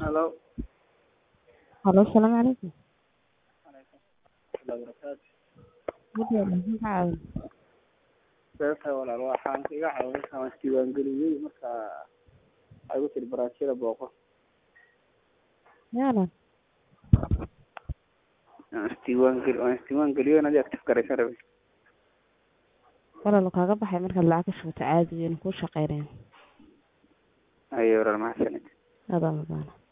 Hello. Halo, asalaamu calaykum. Waalaikumsalam wabarakaatu. Guddiga maxaa caawin? Beerta walaal waxaan iga caawinaysaa waan isdiiwaangeliyey marka waxay igu tiri baraashada booqo. Yaalan. Waan isdiiwaangeli waan isdiiwaangeliyey inaad i active garaysan rabay. Walaal kaaga baxay markaad lacag ka shubato caadi wayna kuu shaqeynayaan. Haye walaal mahadsanid. Adaa maqaana.